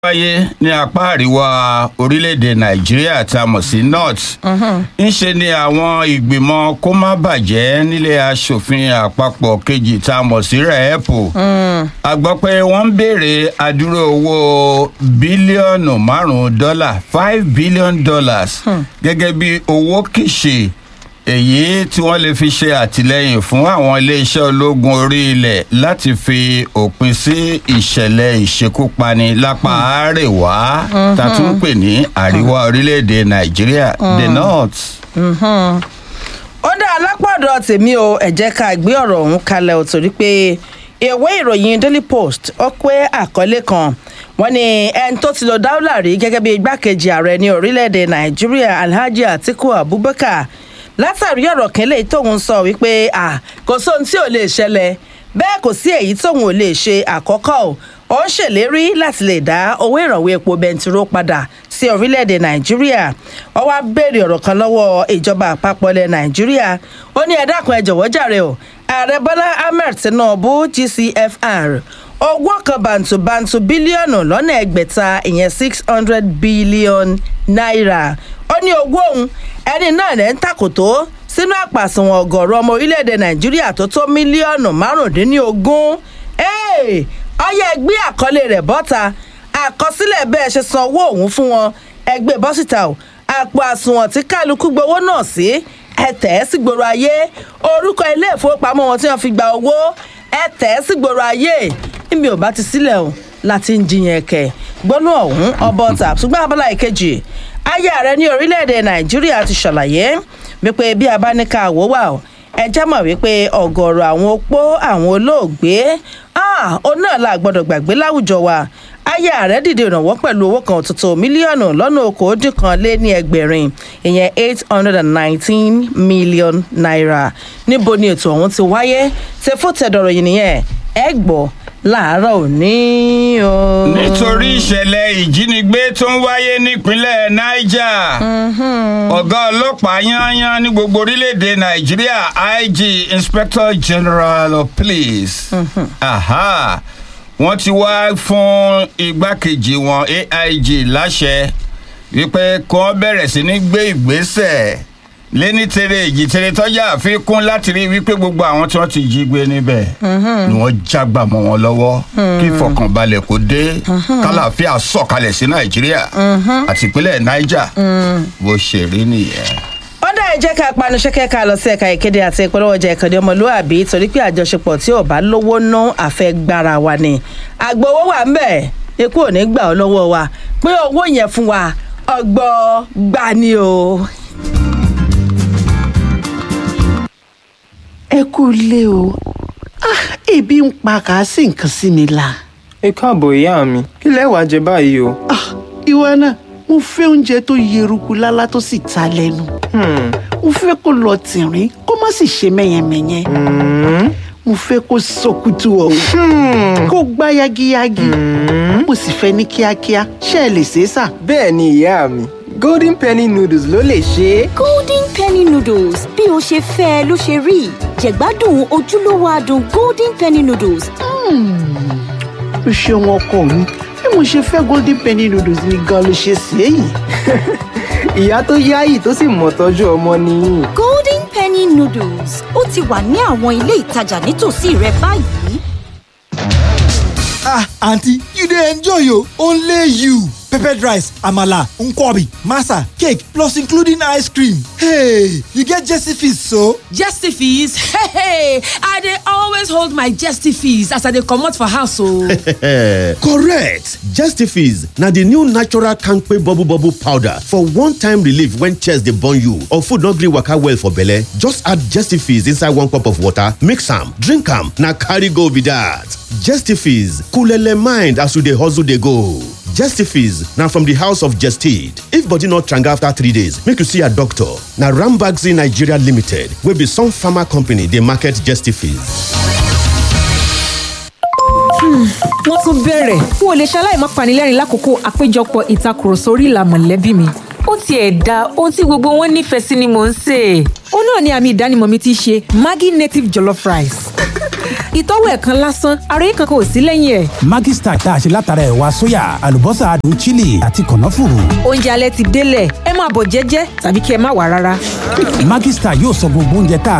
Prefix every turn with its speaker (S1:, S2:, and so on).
S1: wáyé ní apá àríwá orílẹ̀-èdè nàìjíríà tá a mọ̀ sí north ńṣe ni àwọn ìgbìmọ̀ kó má bàjẹ́ nílé asòfin àpapọ̀ kejì tá a mọ̀ sí rẹ́ẹ̀pù a gbọ́ pé wọ́n ń béèrè àdúró owó bílíọ̀nù márùn-ún dọ́là five billion dollars gẹ́gẹ́ bí owó kìṣe èyí tí wọ́n lè fi ṣe àtìlẹ́yìn fún àwọn iléeṣẹ́ ológun orí ilẹ̀ láti fi òpin sí ìṣẹ̀lẹ̀ ìṣekúpani lápá àárẹ̀wá tá a tún ń pè ní àríwá orílẹ̀-èdè nàìjíríà the north.
S2: ó dá alápàdọ̀ tèmi o ẹ jẹ́ ká gbé ọ̀rọ̀ ọ̀hún kalẹ̀ ò torí pé ìwé ìròyìn daily post ó pé àkọlé kan wọ́n ní ẹni tó ti lọ dáúlà rí gẹ́gẹ́ bí igbákejì ààrẹ ní orílẹ̀-èdè nàìjíríà alhaji atiku abubakar látàrí ọ̀rọ̀ kẹ́lẹ́ tóun sọ wípé kò sóhun tí ò lè ṣẹlẹ̀ bẹ́ẹ̀ kò sí èyí tóun ò lè ṣe àkọ́kọ́ o ó ń ṣèlérí láti lè dá owó ìrànwọ́ epo bẹntiró padà sí orílẹ̀-èdè nàìjíríà ó wá béèrè ọ̀rọ̀ kan lọ́wọ́ ìjọba àpapọ̀ ilẹ̀ nàìjíríà ó ní ẹ dákun ẹ jọ̀wọ́ jàre o ààrẹ bọ́lá ahmed tinubu gcfr owó kan bàǹtùbàǹtù bílíọ̀nù lọ́nà ẹgbẹ̀ta ìyẹn six hundred billion naira ó ní owó òun ẹni náà lẹ́ ń tàkòtò sínú àpàsùnwọ̀n ọ̀gọ̀ọ̀rọ̀ ọmọ orílẹ̀-èdè nàìjíríà tó tó mílíọ̀nù márùndínlógún ọyẹ ẹgbẹ́ àkọlé rẹ̀ bọ́ta àkọsílẹ̀ bẹ́ẹ̀ ṣe san owó òun fún wọn ẹgbẹ́ bọ́sítà o àpò àsùnwọ̀n tí kálukú gbowó náà sí ẹ tẹ̀ ẹ́ sí gbòòrò ayé orúkọ ilé ìfowópamọ́ wọn tí wọ́n fi gba owó ẹ tẹ̀ ẹ́ sí gbòòrò ayé níbi ò bá ti sílẹ̀ o láti ń jiyàn ẹ̀kẹ́ gbọ́nú ọ̀hún ọbọ̀ tà ṣùgbọ́n abala ìkejì ayé ààrẹ ní orílẹ̀-èdè nàìjíríà ti ṣàlàyé wípé bí a bá ní ká wò wà o ẹ jẹ́ mọ̀ wípé ọ̀gọ̀ọ̀rọ̀ àwọn opó àwọn olóògbé ó náà la gbọ́dọ̀ gbàgbé láwùjọ wa ayé ààrẹ dìde ìrànwọ́ pẹ̀lú owó kan tuntun mílíọ̀nù lọ́nà okòódì kan lé ní ẹgbẹ̀rin ìyẹn eight hundred and nineteen million naira níbo ni ètò ọ̀hún ti wáyé ṣe fún tẹ̀dọ̀rọ̀ yìí nìyẹn ẹ gbọ́ láàárọ̀ òní o.
S1: nítorí ìṣẹ̀lẹ̀ ìjínigbé tó ń wáyé nípínlẹ̀ niger ọ̀gá ọlọ́pàá yányán ní gbogbo orílẹ̀-èdè nàìjíríà ig inspector general of police wọ́n ti wá fún igbákejì wọn aig láṣẹ wípé kí wọ́n bẹ̀rẹ̀ sí ní gbé ìgbésẹ̀ lẹ́ni tere èjì tere tọ́jà àfikún láti rí wípé gbogbo àwọn tí wọ́n ti jí gbé níbẹ̀ ni wọ́n jágbà mọ́ wọn lọ́wọ́ kí ìfọkànbalẹ̀ kó dé kálàáfíà sọ̀kalẹ̀ sí nàìjíríà àti ìpínlẹ̀ niger bó ṣe rí nìyẹn
S2: ó dá ẹ jẹ́ ká panu ṣẹ́kẹ́ ká lọ sí ẹ̀ka ìkéde àti ìpolówó ọjà ìkànnì ọmọlúwàbí torí pé àjọṣepọ̀ tí ò bá lówó ná àfẹ́gbára wa ni àgbowó wà ń bẹ̀ ikú ò ní gbà ọ́ lọ́wọ́ wa pé owó yẹn fún wa ọgbọ́ gbà ni o.
S3: ẹ kú ilé o ah ebi ń pa kà á sì nǹkan sí mi la.
S4: ẹ káàbọ̀ ìyá mi kí lẹ wàá jẹ báyìí o.
S3: ah ìwọ náà mo fẹ́ oúnjẹ tó yeruku lálá tó sì ta lẹ́nu. mo fẹ́ kó lọ tìrín kó má sì ṣe mẹ́yẹmẹ́yẹ. mo fẹ́ kó sọkútù ọ̀hún kó gbá yagiyagi. mo sì fẹ́ ní kíákíá ṣé ẹ lè ṣe é sà.
S4: bẹ́ẹ̀ ni ìyá mi golden penny noodles ló lè ṣe é.
S5: golden penny noodles bí o ṣe fẹ́ ẹ ló ṣe rí jẹ̀gbádùn ojúlówó adùn golden penny noodles.
S3: o ṣeun ọkọ mi bí mo ṣe fẹ́ golden penny noodles ni gan ló ṣe sí èyí.
S4: ìyá tó yáyì tó sì mọ̀ tọ́jú ọmọ nìyí.
S5: golden penny noodles ó ti wà ní àwọn ilé ìtajà nítòsí rẹ báyìí.
S6: ah aunty you dey enjoy o only you peppered rice amala nkwobi masa cake plus including ice cream hey you get jesse fees so.
S7: jesse fees hey hey i dey always hold my jesse fees as i dey comot for house o.
S8: correct justifies na the new natural kampe bubble bubble powder for one-time relief when chest dey burn you or food no gree waka well for belle just add justifies inside one cup of water mix am drink am na carry go be that justifies coolele mind as you dey hustle dey go. Justifies na from the house of Jested. If body not tranga after three days, make you see a doctor. Na Rambaxi Nigeria Limited wey be some pharma company dey market Justifies.
S9: wọ́n tún bẹ̀rẹ̀ n ò lè ṣaláì má panilẹ́rìn lákòókò àpéjọpọ̀ ìtakùrọ̀sọ orí ìlà mọ̀lẹ́bí mi.
S10: ó tiẹ̀ da ohun tí gbogbo wọn nífẹ̀ẹ́ sí ni mò ń sè.
S9: ó náà ni àmì ìdánimọ̀ mi ti ṣe maggi native jollof rice. ìtọ́wò ẹ̀ kan lásán ara yín kankan ò sí lẹ́yìn ẹ̀.
S11: Maggi Star tá a ṣe látara ẹ̀wà sóyà àlùbọ́sà adùn chili àti kànáfùrù.
S9: oúnjẹ alẹ́ ti délẹ̀ ẹ máa bọ̀ jẹ́jẹ́ tàbí kí ẹ má wà rárá.
S11: Maggi Star yóò sọ gbogbo oúnjẹ tá a